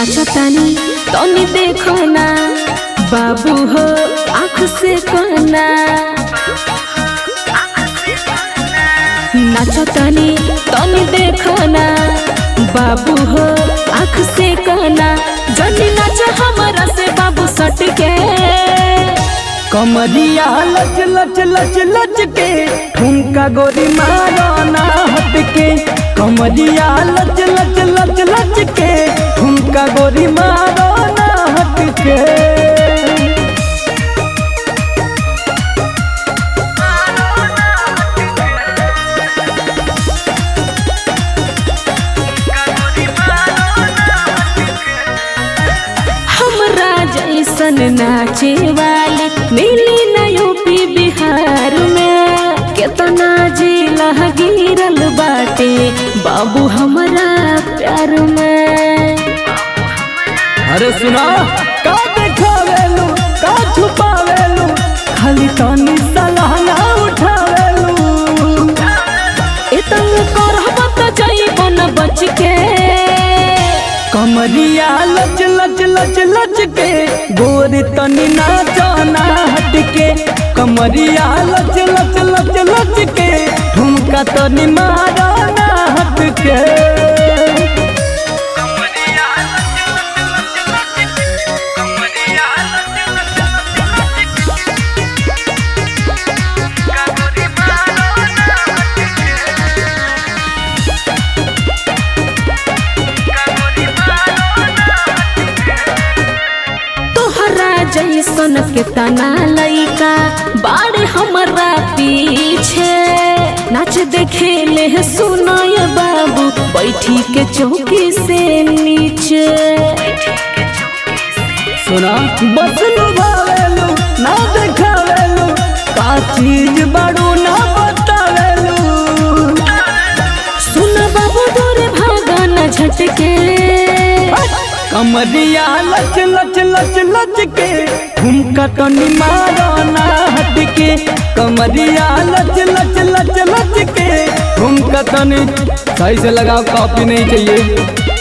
नाचतानी तनी देखो ना बाबू हो आँख से कहना नाचतानी तनी देखो ना बाबू हो आँख से कहना जनी नाच हमारा से बाबू सट के कमरिया लच लच लच लच के ठुमका गोरी मारो ना हट के कमरिया लच लच लच लच के ठुमका गोरी मारो ना हट के हमरा जैसन नाचे वाले मिली न यूपी बिहार में केतना जिला गिरल बाटे बाबू हमरा प्यार में अरे सुना का देखावेलू का छुपावेलू खाली तनी सलाह ना उठावेलू इतन करब त जइबो न बच के कमरिया लच लच लच लच के गोर तनी नाचो ना हट के कमरिया लच लच लच लच के ठुमका तनी मारो ना हट के तोहरा जैसन के तना लइका बाड़े हमरा पीछे नाच देखे ले सुनय बाबू बैठी के चौकी से नीचे सुना बस लुभावेलू ना देखावेलू का चीज बड़ू ना बतावेलू सुन बाबू दूर भागा न झटके कमरिया लच लच लच लच के ठुमका तनी मारो ना हट के कमरिया लच लच लच लच के ठुमका तनी सही से लगाओ कॉपी नहीं चाहिए